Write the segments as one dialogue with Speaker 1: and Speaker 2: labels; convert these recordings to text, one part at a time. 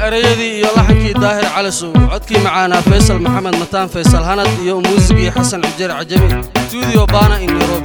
Speaker 1: erayadii iyo laxankii daahir cali suug codkii macaanaa faysal maxamed mataan faysal hanad iyo muusigii xasan xujeer cajami stuudio baana in nairobi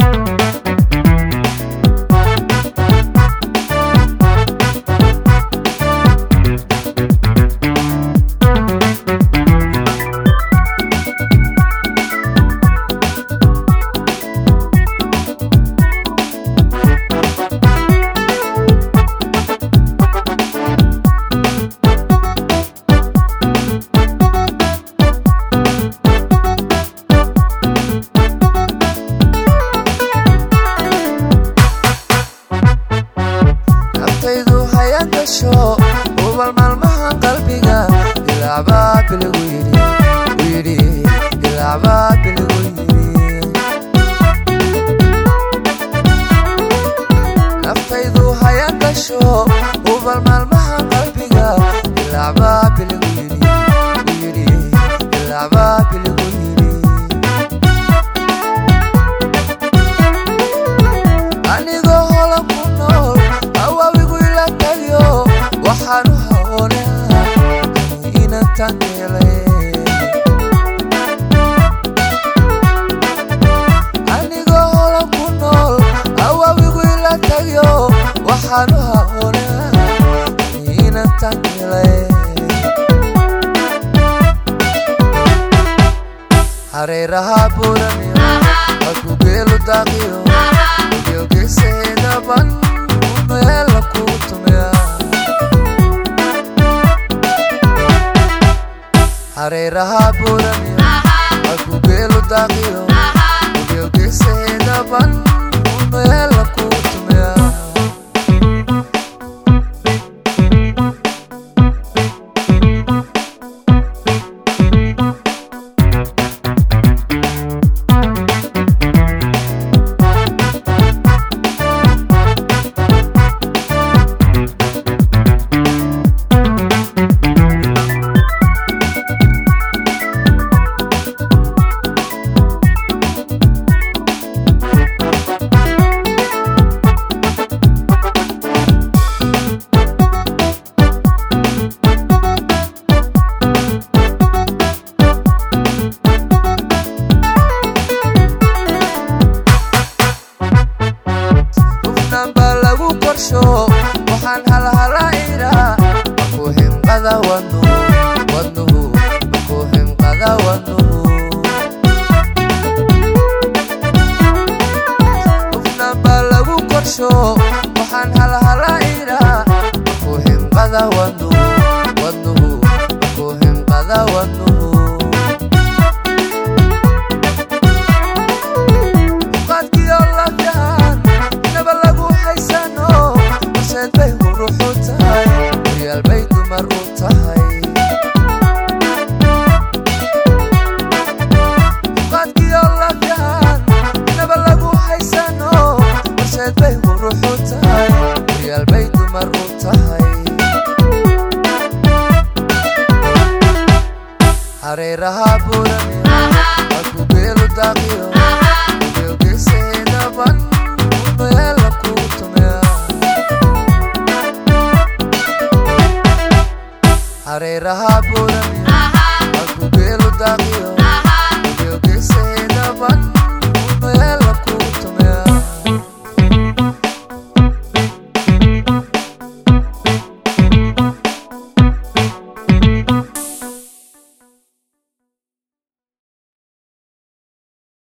Speaker 2: naftaydu haya gasho ubal maalmahan qalbiga ilaacbaa biligu yidhi u yidhi ilaacbaa biligu yidhi naftaydu haya gasho ubal maalmahan qalbiga ilaacbaa biligu yidhi u yidhi ilaacbaa biligu yidhi anigoo hola ku nool awaawigu ila tagyo waxaan u hawoonaa inantan helay anigoo hola ku nool awaawigu ila tagyo waxaan u hawoonaa inantan helay hareeraha buuraniyo halku geelu daaqiyo yogeseedaban meela kugu tumeya hareeraha buuraniyo halku geelu daaqiyo yogeseedaban meela kugu tumeya hufnanba lagu korsho waxaan halhala idhaa maku himqada wadnuhu wadnuhu maku himqada wadnuhu hufnanba lagu korsho waxaan halhala idhaa maku himqada wadnuhu wadnuhu maku himqada wadnuhu qaadkiyo lafyahan naba lagu haysano horseed bay huruxu tahay horyaal bay dumar u tahay qaadkiyo lafyahan naba lagu haysano horseed bay huruxu tahay horyaal bay dumar u tahay hareeraha buuraniyo halku geelu daaqiyo yogeseedaban meela kugu tumeya hareeraha buuraniyo halku geelu daaqiyo